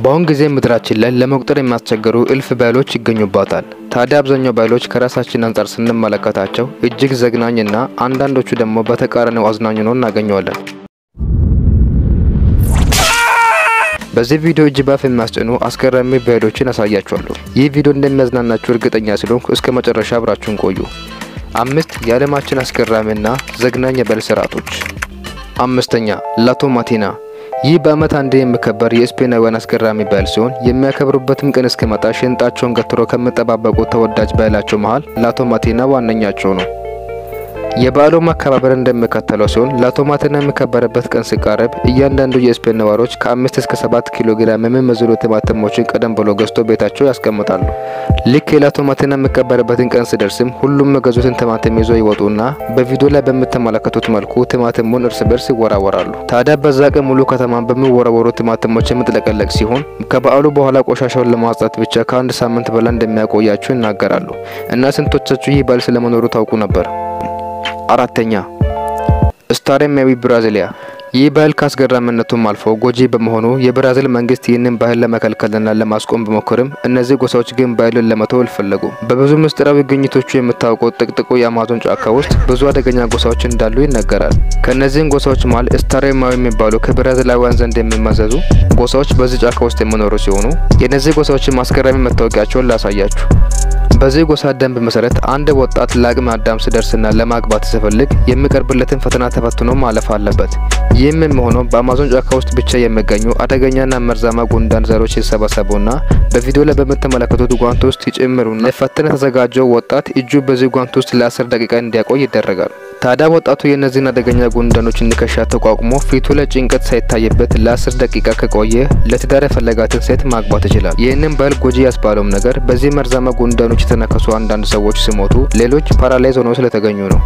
በአሁን ጊዜ ምድራችን ላይ ለመቁጠር የሚያስቸግሩ እልፍ ባይሎች ይገኙባታል። ታዲያ አብዛኛው ባይሎች ከራሳችን አንጻር ስንመለከታቸው እጅግ ዘግናኝና አንዳንዶቹ ደግሞ በተቃራኒው አዝናኝ ነው እናገኘዋለን። በዚህ ቪዲዮ እጅ ባፍ የሚያስጭኑ አስገራሚ ባይሎችን አሳያችኋለሁ። ይህ ቪዲዮ እንደሚያዝናናችሁ እርግጠኛ ስለሆንኩ እስከ መጨረሻ አብራችሁን ቆዩ። አምስት የዓለማችን አስገራሚና ዘግናኝ የባይል ስርዓቶች። አምስተኛ ላቶማቲና ይህ በዓመት አንዴ የሚከበር የስፔናውያን አስገራሚ ባይል ሲሆን የሚያከብሩበትም ቀን እስኪመጣ ሽንጣቸውን ገትሮ ከሚጠባበቁ ተወዳጅ ባይላቸው መሀል ላቶማቲና ዋነኛቸው ነው። የበዓሉ አከባበር እንደሚከተለው ሲሆን ላቶማቲና የሚከበርበት ቀን ሲቃረብ እያንዳንዱ የስፔን ነዋሪዎች ከአምስት እስከ ሰባት ኪሎ ግራም የሚመዝኑ ቲማቲሞችን ቀደም ብሎ ገዝቶ ቤታቸው ያስቀምጣሉ። ልክ የላቶማቲና የሚከበርበትን ቀን ሲደርስም ሁሉም የገዙትን ቲማቲም ይዞ ይወጡና በቪዲዮ ላይ በምትመለከቱት መልኩ ቲማቲሙን እርስ በርስ ይወራወራሉ። ታዲያ በዛ ቀን ሙሉ ከተማን በሚወረወሩ ቲማቲሞች የምትለቀለቅ ሲሆን ከበዓሉ በኋላ ቆሻሻውን ለማጽዳት ብቻ ከአንድ ሳምንት በላይ እንደሚያቆያቸው ይናገራሉ። እና ስንቶቻችሁ ይህ ባይል ስለመኖሩ ታውቁ ነበር? አራተኛ ስታሬሚያዊ ብራዚሊያ ይህ ባህል ከአስገራሚነቱም አልፎ ጎጂ በመሆኑ የብራዚል መንግስት ይህንን ባህል ለመከልከልና ለማስቆም ቢሞክርም እነዚህ ጎሳዎች ግን ባህሉን ለመተው አልፈለጉም። በብዙ ምስጢራዊ ግኝቶቹ የምታውቀው ጥቅጥቁ የአማዞን ጫካ ውስጥ ብዙ አደገኛ ጎሳዎች እንዳሉ ይነገራል። ከእነዚህም ጎሳዎች መሀል ስታሬማዊ የሚባሉ ከብራዚላውያን ዘንድ የሚመዘዙ ጎሳዎች በዚህ ጫካ ውስጥ የሚኖሩ ሲሆኑ የእነዚህ ጎሳዎችን አስገራሚ መታወቂያቸውን ላሳያችሁ። በዚህ ጎሳ ደንብ መሰረት አንድ ወጣት ለአቅመ አዳም ሲደርስና ለማግባት ሲፈልግ የሚቀርብለትን ፈተና ተፈትኖ ማለፍ አለበት። ይህም የሚሆነው በአማዞን ጫካ ውስጥ ብቻ የሚገኙ አደገኛና መርዛማ ጉንዳን ዘሮች ሲሰበሰቡና በቪዲዮ ላይ በምትመለከቱት ጓንት ውስጥ ይጨምሩና ለፈተና የተዘጋጀው ወጣት እጁ በዚህ ጓንት ውስጥ ለአስር ደቂቃ እንዲያቆይ ይደረጋል። ታዲያ ወጣቱ የእነዚህን አደገኛ ጉንዳኖች ንከሻ ተቋቁሞ ፊቱ ላይ ጭንቀት ሳይታይበት ለአስር ደቂቃ ከቆየ ለትዳር የፈለጋትን ሴት ማግባት ይችላል። ይህንን ባህል ጎጂ ያስባለውም ነገር በዚህ መርዛማ ጉንዳኖች የተነከሱ አንዳንድ ሰዎች ሲሞቱ፣ ሌሎች ፓራላይዝ ሆነው ስለተገኙ ነው።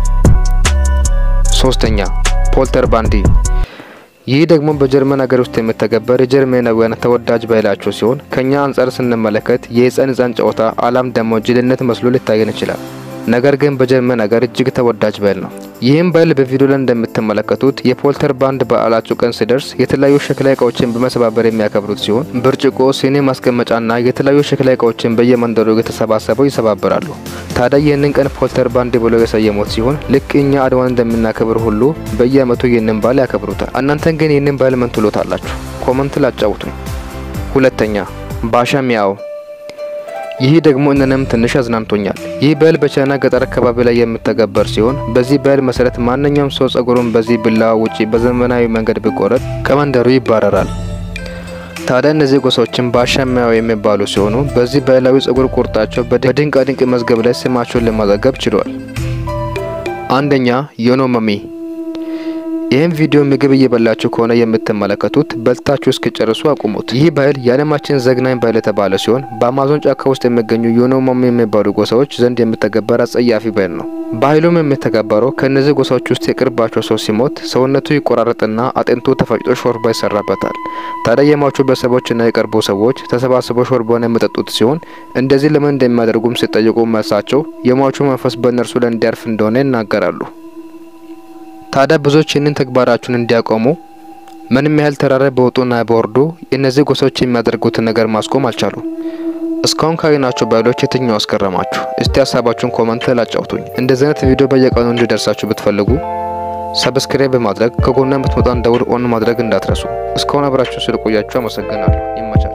ሶስተኛ ፖልተር ባንዲ ይህ ደግሞ በጀርመን ሀገር ውስጥ የሚተገበር የጀርመናውያን ተወዳጅ ባህላቸው ሲሆን ከኛ አንጻር ስንመለከት የህፃን ህፃን ጨዋታ አላም ደግሞ ጅልነት መስሎ ሊታየን ይችላል። ነገር ግን በጀርመን ሀገር እጅግ ተወዳጅ ባህል ነው። ይህም ባህል በቪዲዮ ላይ እንደምትመለከቱት የፖልተር ባንድ በዓላቸው ቀን ሲደርስ የተለያዩ ሸክላ እቃዎችን በመሰባበር የሚያከብሩት ሲሆን ብርጭቆ፣ ሲኒ ማስቀመጫና የተለያዩ ሸክላ እቃዎችን በየመንደሩ የተሰባሰበው ይሰባበራሉ። ታዲያ ይህንን ቀን ፖልተር ባንድ ብለው የሰየሙት ሲሆን ልክ እኛ አድዋን እንደምናከብር ሁሉ በየአመቱ ይህንን ባህል ያከብሩታል። እናንተን ግን ይህንን ባህል ምን ትሎታላችሁ? ኮመንት ላጫውቱኝ። ሁለተኛ ባሻ ሚያው ይህ ደግሞ እነንም ትንሽ አዝናንቶኛል። ይህ ባህል በቻይና ገጠር አካባቢ ላይ የሚተገበር ሲሆን በዚህ ባህል መሰረት ማንኛውም ሰው ጸጉሩን በዚህ ቢላዋ ውጪ በዘመናዊ መንገድ ቢቆረጥ ከመንደሩ ይባረራል። ታዲያ እነዚህ ጎሳዎችን ባሻሚያው የሚባሉ ሲሆኑ በዚህ ባህላዊ ጸጉር ቁርጣቸው በድንቃ ድንቅ መዝገብ ላይ ስማቸውን ለማዘገብ ችሏል። አንደኛ ዮኖማሚ ይህም ቪዲዮ ምግብ እየበላችሁ ከሆነ የምትመለከቱት በልታችሁ እስኪጨርሱ አቁሙት። ይህ ባህል የዓለማችን ዘግናኝ ባህል የተባለ ሲሆን በአማዞን ጫካ ውስጥ የሚገኙ ዮኖማሚ የሚባሉ ጎሳዎች ዘንድ የሚተገበር አጸያፊ ባህል ነው። ባህሉም የሚተገበረው ከእነዚህ ጎሳዎች ውስጥ የቅርባቸው ሰው ሲሞት ሰውነቱ ይቆራረጥና አጥንቱ ተፈጭቶ ሾርባ ይሰራበታል። ታዲያ የሟቹ ቤተሰቦችና የቅርቡ ሰዎች ተሰባስበው ሾርባውን የሚጠጡት ሲሆን እንደዚህ ለምን እንደሚያደርጉም ሲጠይቁ መልሳቸው የሟቹ መንፈስ በእነርሱ ላይ እንዲያርፍ እንደሆነ ይናገራሉ። ታዲያ ብዙዎች ይህንን ተግባራቸውን እንዲያቆሙ ምንም ያህል ተራራ በወጡና በወርዱ እነዚህ ጎሳዎች የሚያደርጉትን ነገር ማስቆም አልቻሉ። እስካሁን ካየናቸው ባህሎች የትኛው አስገረማችሁ? እስቲ ሀሳባችሁን ኮመንት ላጫውቱኝ። እንደዚህ አይነት ቪዲዮ በየቀኑ እንዲደርሳችሁ ብትፈልጉ ሰብስክራይብ በማድረግ ከጎና የምትመጣን ደውል ኦን ማድረግ እንዳትረሱ። እስካሁን አብራችሁ ስለቆያችሁ አመሰግናለሁ። ይመቻል።